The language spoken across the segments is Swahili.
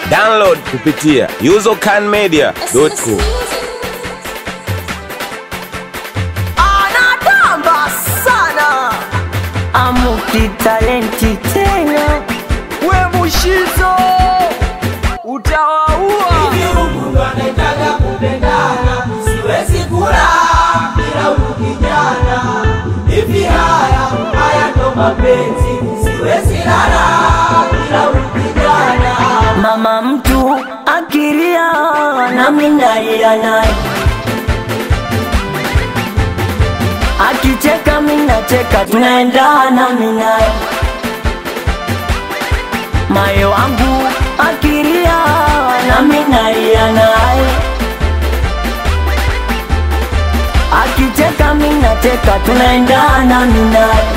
Download kupitia usercanmedia.com. anatamba sana amuki talenti tena we mushizo utawaua anataka kupendana, siwezi kula bila huyu kijana. Hivi haya haya ndo mapenzi, siwezi lala bila huyu kijana. mama mtu akiria nami nalia naye akicheka minacheka tunaendana minaye mayo wangu akiria nami nalia naye akicheka minacheka tunaendana minaye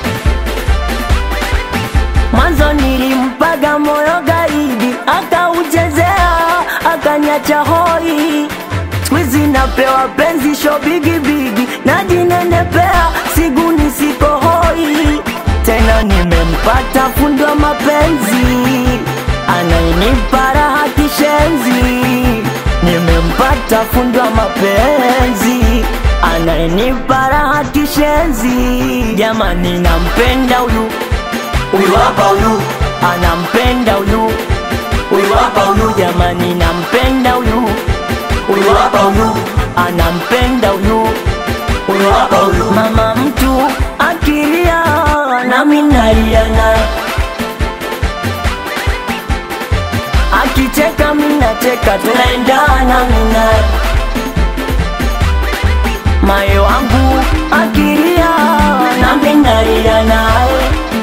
mwanzo nilimpaga moyo gaidi akauchezea akanyacha hoi skwizi napewa penzi sho bigibigi najinenepea siguni siko hoi tena nimempata fundwa mapenzi anainipa raha kishenzi nimempata fundwa mapenzi anainipa raha kishenzi jamani nampenda huyu Huyu hapa huyu, anampenda huyu huyu hapa huyu jamani nampenda huyu huyu hapa huyu, anampenda huyu huyu hapa huyu. mama mtu akilia nami nalia naye akicheka minacheka tunaendana minaye mayo wangu akilia nami nalia naye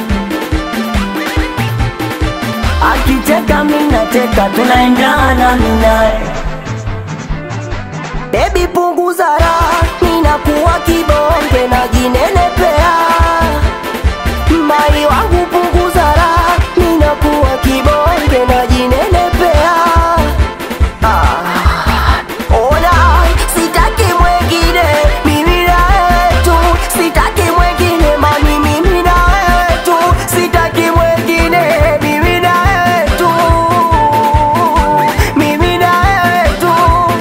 akicheka minacheka tunaendana minaye Baby punguza raha, ninakuwa kibonge na jinenepea. Mai wangu punguza raha, ninakuwa kibonge na jinenepea. Ah, ona sitaki mwengine, mimi na wewe tu. Sitaki mwengine mami, mimi na wewe tu. Sitaki mwengine, mimi na wewe tu. Mimi na wewe tu.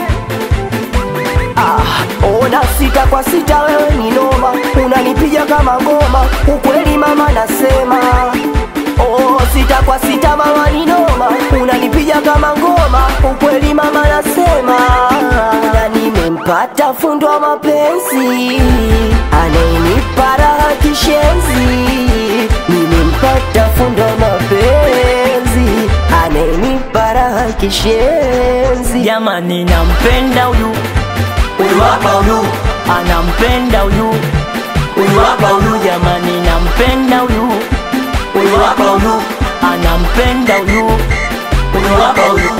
Ah, ona sita kwa sita, wewe ni noma, unanipiga kama ngoma, ukweli mama nasema. Oh, sita kwa sita mama ni noma, unanipiga kama ngoma, ukweli mama nasema. Na nimempata fundo wa mapenzi, anayenipa raha kishenzi. Nimempata fundo wa mapenzi, anayenipa raha kishenzi. Jamani, nampenda huyu Huyu hapa huyu, anampenda huyu huyu hapa huyu, jamani nampenda huyu huyu hapa huyu, anampenda huyu huyu hapa huyu.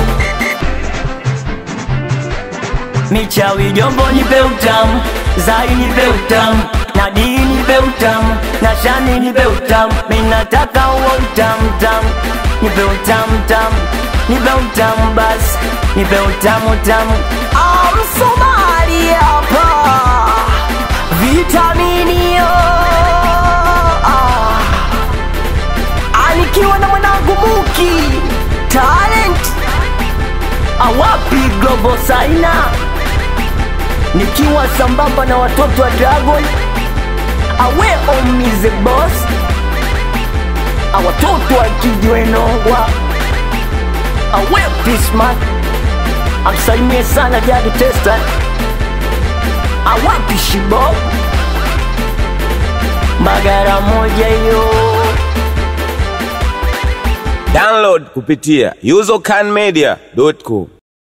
michawi jombo nipe utamu zai nipe utamu nadii nipe utamu na shani nipe utamu minataka huo utamu tamu nipe utamu tamu nipe utamu basi nipe utamu tamu amsomali hapa vitaminio ah. anikiwa na mwanangu muki talent awapi global saina nikiwa sambamba na watoto wa dragon awe omize boss awatoto wa kijwenongwa awe pismat amsalimie sana jadi testa awapi shibo magara moja hiyo Download kupitia usercanmedia.com.